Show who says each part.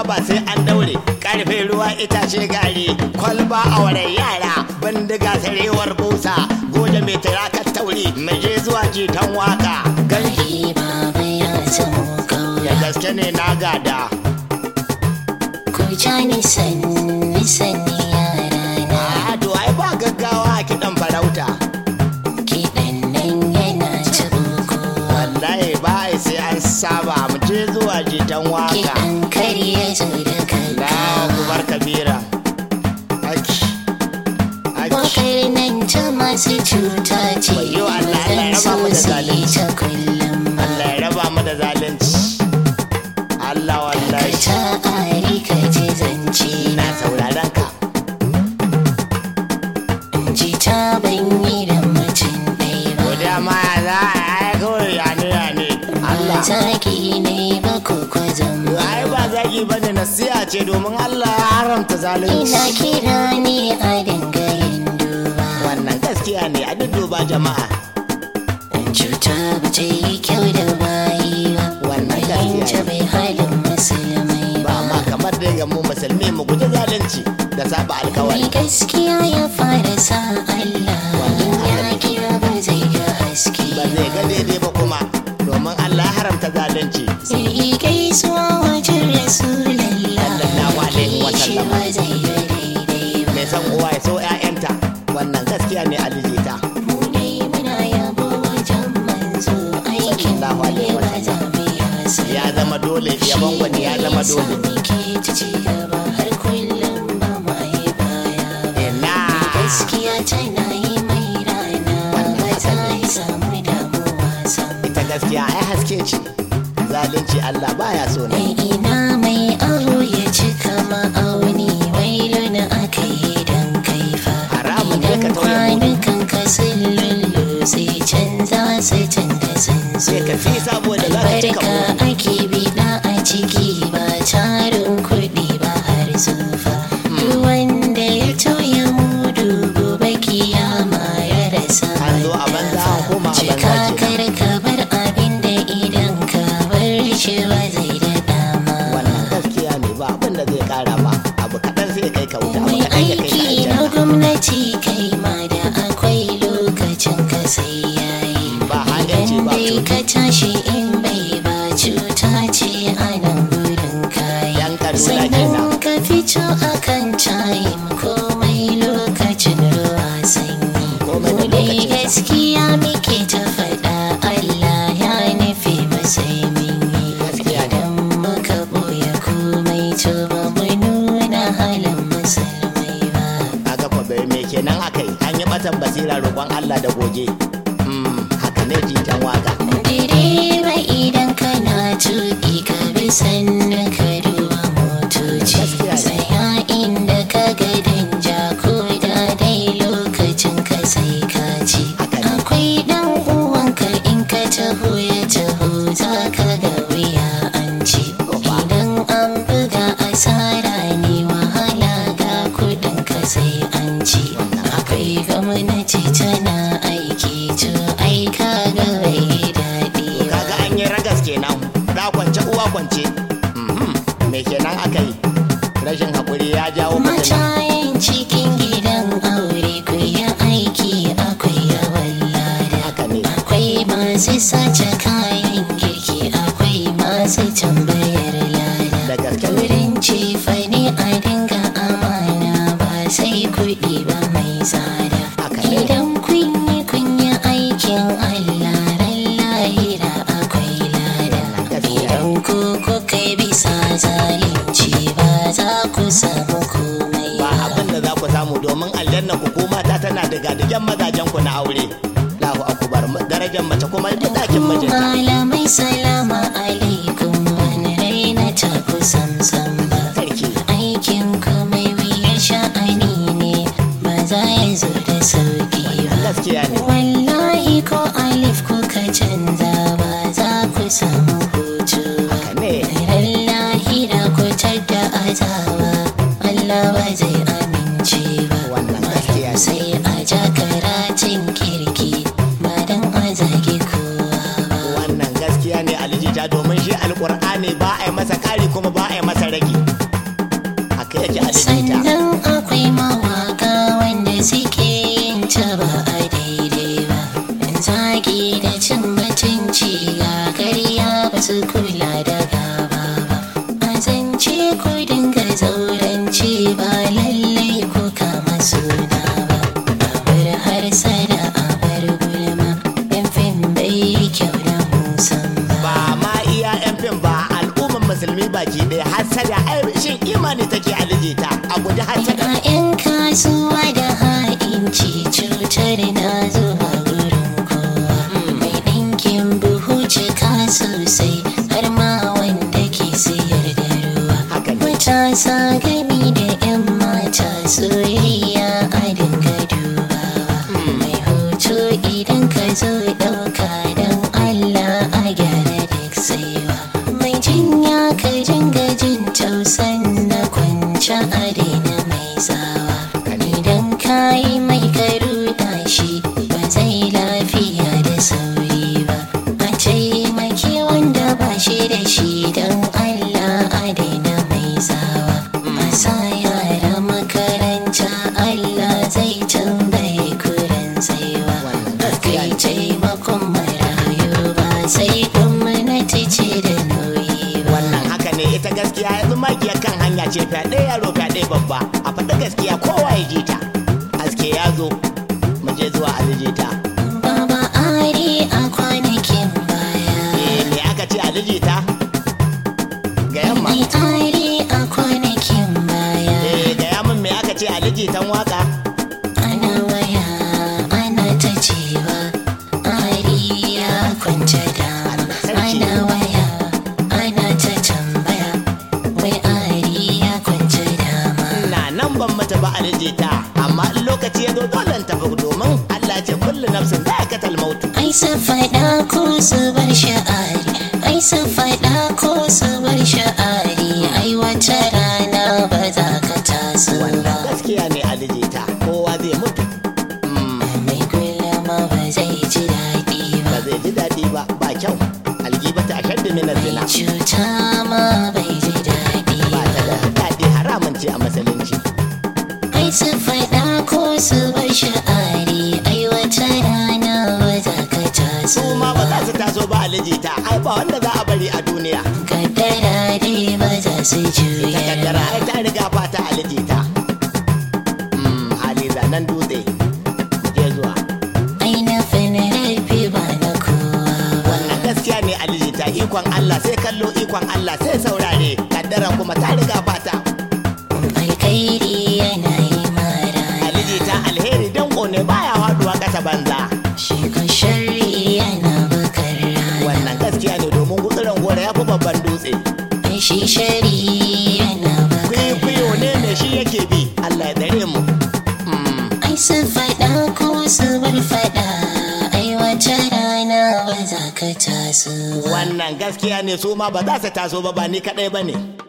Speaker 1: ba sai an daure karfe ruwa itace gari kwalba a wurin yara bindiga sarewar busa goje mai tirakar tauri mai je zuwa jitan waka garki
Speaker 2: Ai baba ya zamo
Speaker 1: da
Speaker 2: kaura
Speaker 1: gaske ne na gada
Speaker 2: Ku ja ni sanni sanni yara na
Speaker 1: a to ai ba gaggawa a kiɗan farauta
Speaker 2: Kiɗan nan yana taɓo
Speaker 1: wallahi ba ai sai an saba mu je zuwa jitan waka
Speaker 2: Kiɗan kar ya zo da
Speaker 1: na
Speaker 2: gaggawa
Speaker 1: kubar kabira aki aki
Speaker 2: Wakar nan ta masu cuta ce
Speaker 1: Wayyo Allah, Allah ya
Speaker 2: Zan
Speaker 1: raba mu da
Speaker 2: so su yi
Speaker 1: zalunci.
Speaker 2: ta kullum ba
Speaker 1: Allah ya raba mu da zalunci Allah
Speaker 2: Ka
Speaker 1: wallahi
Speaker 2: ta ari ka ji zance
Speaker 1: ina sauraron ka
Speaker 2: ji ta ban yi da mutum ɗaya
Speaker 1: ko
Speaker 2: ba
Speaker 1: da ma za a yi kawai ya ne ya ne Allah
Speaker 2: Zaki ne ba ko kwazon ba
Speaker 1: ai ba zagi bane nasiha ce domin Allah ya haramta
Speaker 2: Ina
Speaker 1: zalunci
Speaker 2: kira ne a dinga yin duba
Speaker 1: wannan gaskiya ne a dudduba jama'a
Speaker 2: Cuta ba ta yi kyau da bayi ba
Speaker 1: Wannan
Speaker 2: Fahimta
Speaker 1: gaskiya ne.
Speaker 2: bai halin musulmai
Speaker 1: ba
Speaker 2: ba
Speaker 1: ma kamar da ga mu musulmi mu guji zalunci da saba alkawari
Speaker 2: Mai gaskiya ya fara sa Allah In ya kira ba zai ga haske
Speaker 1: ba zai ga daidai ba kuma domin Allah ya haramta zalunci
Speaker 2: Zai yi gaisuwa wajen Rasulallah
Speaker 1: Sallallahu alaihi wa
Speaker 2: Shi
Speaker 1: sallam.
Speaker 2: ba zai ga daidai ba
Speaker 1: mai san uwa ya so 'ya'yanta wannan gaskiya ne alijita
Speaker 2: Mu dai muna yabo wajen manzo Aikin
Speaker 1: Sallallahu
Speaker 2: mu ne
Speaker 1: alaihi wa
Speaker 2: ba za mu yi hasa
Speaker 1: ya zama dole yabon wani ya zama dole
Speaker 2: Muke ta ci gaba har kullum ba ma yi baya ba.
Speaker 1: ina
Speaker 2: Gaskiya tana yi mai rana ba za yi samu damuwa sam.
Speaker 1: ita gaskiya ai haske ce zalunci Allah baya so ne
Speaker 2: Mai ina mai awo ya cika ma'auni wailu na aka yi don kaifa.
Speaker 1: Haramun ne ka
Speaker 2: Idan
Speaker 1: tauye mudu.
Speaker 2: kwanukan ka sun lullu sai canza sai canza sun
Speaker 1: sai ka fi saboda za ka cika
Speaker 2: Albarka
Speaker 1: mu
Speaker 2: ake biɗa a ciki ba tarin kuɗi ba har zufa. Duk wanda ya toya mudu gobe kiyama ya rasa.
Speaker 1: An zo a banza, an koma a banza
Speaker 2: Cika
Speaker 1: kenan.
Speaker 2: kar ka bar abin da idan ka bar shi ba zai da dama.
Speaker 1: wannan gaskiya ne ba abin da zai kara ba abu kaɗan sai kai ka wuta abu
Speaker 2: Mai
Speaker 1: kaɗan ya kai ka
Speaker 2: aiki na
Speaker 1: aljanna
Speaker 2: gwamnati kai ma da akwai lokacin ka sai yayi.
Speaker 1: ba haɗinci
Speaker 2: Idan
Speaker 1: ba
Speaker 2: dai
Speaker 1: tuni
Speaker 2: ka tashi in bai ba cuta ce a nan gurin kayi.
Speaker 1: Yan Kaduna
Speaker 2: Sannan
Speaker 1: kenan.
Speaker 2: ka fito a kan time komai lokacin ruwa sanyi.
Speaker 1: Komai da
Speaker 2: Mu dai
Speaker 1: lokacinsa.
Speaker 2: gaskiya muke ta faɗa Allah ya nufi ba sai mun yi.
Speaker 1: Gaskiya ne.
Speaker 2: Idan muka ɓoye komai to ba mu nuna halin musulmai ba.
Speaker 1: aka kwa bai me kenan aka yi an yi batan basira roƙon Allah da goge Mm, haka ne jitan waka
Speaker 2: Direba idan kana tuƙi ka bi sannan ka duba motoci
Speaker 1: Gaskiya ne.
Speaker 2: Tsaya inda ka ga danja ko da dai lokacin ka sai ka ci
Speaker 1: Haka ne.
Speaker 2: Akwai ɗan uwanka in ka taho ya taho za ka ga wuya an ci
Speaker 1: Oba.
Speaker 2: Idan an buga asara ne wahala ga kuɗin ka sai an ci Akwai gwamnati tana aiki to ai ka ga bai daɗi ba
Speaker 1: kaga an yi ragas kenan da kwance uwa kwance Mhm, me kenan aka yi rashin haƙuri ya jawo fitina
Speaker 2: Matayin cikin gidan aure ku yi aiki akwai yawan lada.
Speaker 1: haka ne
Speaker 2: Akwai masu sace kayan girki akwai masu tambayar lada.
Speaker 1: da gaske ne
Speaker 2: Wurin cefane a dinga amana ba sai kuɗi ba mai tsada.
Speaker 1: Haka ne.
Speaker 2: Idan kun yi kun yi aikin Allah ran lahira akwai lada.
Speaker 1: Gaskiya.
Speaker 2: Idan ku kuka yi bisa zalunci ba za ku samu komai
Speaker 1: ba abin da za ku samu domin aljanna ku ko mata tana daga digen mazajen ku na aure lahu akubar darajar mace kuma da dakin mijinta
Speaker 2: Malamai salama alaikum wani raina ta ku samsam ba.
Speaker 1: sarki
Speaker 2: Aikin ku mai wuyar sha'ani ne ba za ya zo da sauki ba.
Speaker 1: gaskiya ne
Speaker 2: Wallahi ko alif kuka canza ba za ku samu hutu ba.
Speaker 1: haka ne
Speaker 2: Ran lahira ku da azaba Allah ba zai amince ba.
Speaker 1: Wannan gaskiya ne.
Speaker 2: Sai a ja karatun kirki ba dan a zage kowa ba.
Speaker 1: wannan gaskiya ne alijita domin shi alkur'ani ba a yi masa kari kuma ba a yi masa rage
Speaker 2: mutunci ga karya ba su kula da gaba ba a zance ku dinga zauranci ba lallai ku kama suna ba a bar har sada a bar gulma yan fim bai yi kyau da musamman
Speaker 1: ba ma iya yan fim ba al'umman musulmi baki ɗaya hasada ai shin imani take alijita a guji hasada
Speaker 2: a 'yan kasuwa da ha'inci cutar na zuwa gurin kowa mai ɗinkin buhu cika sosai har ma wanda ke siyar da ruwa
Speaker 1: Haka ne.
Speaker 2: matasa gami da 'yan mata soyayya a dinga dubawa mai hoto idan ka zo ɗauka don allah a gyara duk saiwa mai jinya ka dinga jin tausan na kwanci a daina mai tsawa idan ka yi mai karuta shi ba zai lafiya da sauri ba a taimaki wanda ba shi da shi don allah a daina mai tsawa a sa yara makaranta allah zai tambaye kuren tsaiwa a kai taimakon marayu ba sai gwamnati ce da nauyi ba
Speaker 1: wannan haka ne ita gaskiya yanzu magiya kan hanya ce fyaɗe yaro fyaɗe babba a faɗi gaskiya kowa ya ji ta aske ya zo mu je zuwa alijita
Speaker 2: Baba Ari a kwanakin baya.
Speaker 1: eh me aka ce alijita ga yamma
Speaker 2: Mai Ari a kwanakin baya.
Speaker 1: eh ga yamin me aka ce alijitan waka
Speaker 2: Ana waya ana ta cewa Ari ya kwance dama. Ana waya ana ta tambaya wai Ari ya kwance dama.
Speaker 1: na nan ban mata ba alijita amma in lokaci ya zo dole in tafi domin Allah ya ce kullu nafsin za'iqatul maut
Speaker 2: Ai su faɗa ko su bar sha'ari. Ai su faɗa ko su bar sha'ari. Ai wata rana ba za ka taso
Speaker 1: wannan
Speaker 2: ba.
Speaker 1: gaskiya ne alijita kowa zai mutu Mm,
Speaker 2: mai gulma ba zai ji daɗi
Speaker 1: ba
Speaker 2: ba
Speaker 1: zai ji daɗi ba ba kyau algibata a shaddi min zina
Speaker 2: cuta ma bai ji daɗi
Speaker 1: ba ta
Speaker 2: ba
Speaker 1: da daɗi haramun ce a musulunci
Speaker 2: ai su faɗa ko su bar sha'ari ai wata rana ba za ka taso
Speaker 1: su ma ba za su taso ba alijita ai ba wanda za a bari a duniya
Speaker 2: kaddara dai ba za su
Speaker 1: ta
Speaker 2: juya
Speaker 1: kaddara ai ta riga fata alijita Mm, hali zanen dutse je zuwa
Speaker 2: ai na rafi ba na kowa ba
Speaker 1: wannan gaskiya ne alijita ikon Allah sai kallo ikon Allah sai saurare kaddara kuma ta riga fata
Speaker 2: alkhairi yana yi mara
Speaker 1: alijita alheri danko ne baya haduwa kasa banza
Speaker 2: shi ko sharri yana bakar rana
Speaker 1: wannan gaskiya ne domin gutsuran gora ya fi babban dutse
Speaker 2: ai shi shari yana bakar
Speaker 1: kwikwiyo ne me shi yake bi Allah ya tsare mu Mm,
Speaker 2: Ai sun faɗa ko su bar faɗa ai wata rana ba za ka taso ba.
Speaker 1: wannan gaskiya ne su ma ba za su taso ba ba ni kadai ba ne